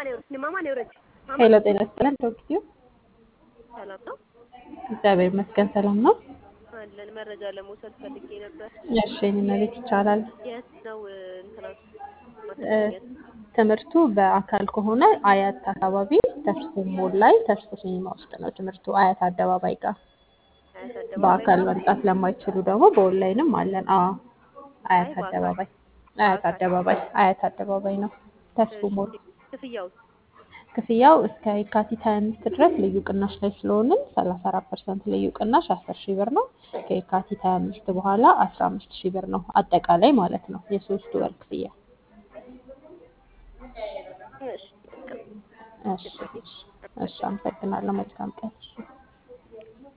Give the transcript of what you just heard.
ማማ ነው ወረች ማማ ሄሎ ጤና ይስጥልን ዶክቲው ሰላም ነው እግዚአብሔር ይመስገን ሰላም ነው። አለን። መረጃ ለመውሰድ ፈልጌ ነበር። እሺ የኔ ቤት ይቻላል። የት ነው እንትናት እ፣ ትምህርቱ በአካል ከሆነ አያት አካባቢ ተስፎ ሞል ላይ ተስፎ ሲኒማ ውስጥ ነው ትምህርቱ አያት አደባባይ ጋር። አያት አደባባይ በአካል ነው? መምጣት ለማይችሉ ደግሞ በኦንላይንም አለን። አዎ አያት አይ፣ በአካል። አደባባይ አያት በአካል። አደባባይ አያት አደባባይ ነው ተስፎ ሞል። ክፍያው ክፍያው እስከ የካቲት 25 ድረስ ልዩ ቅናሽ ላይ ስለሆንን 34 ፐርሰንት ልዩ ቅናሽ 10 ሺህ ብር ነው። ከየካቲት 25 በኋላ 15 ሺህ ብር ነው አጠቃላይ ማለት ነው የሶስት ወር ክፍያ። እሺ በቃ እሺ እሺ፣ አመሰግናለሁ። መልካም ቀን። እሺ።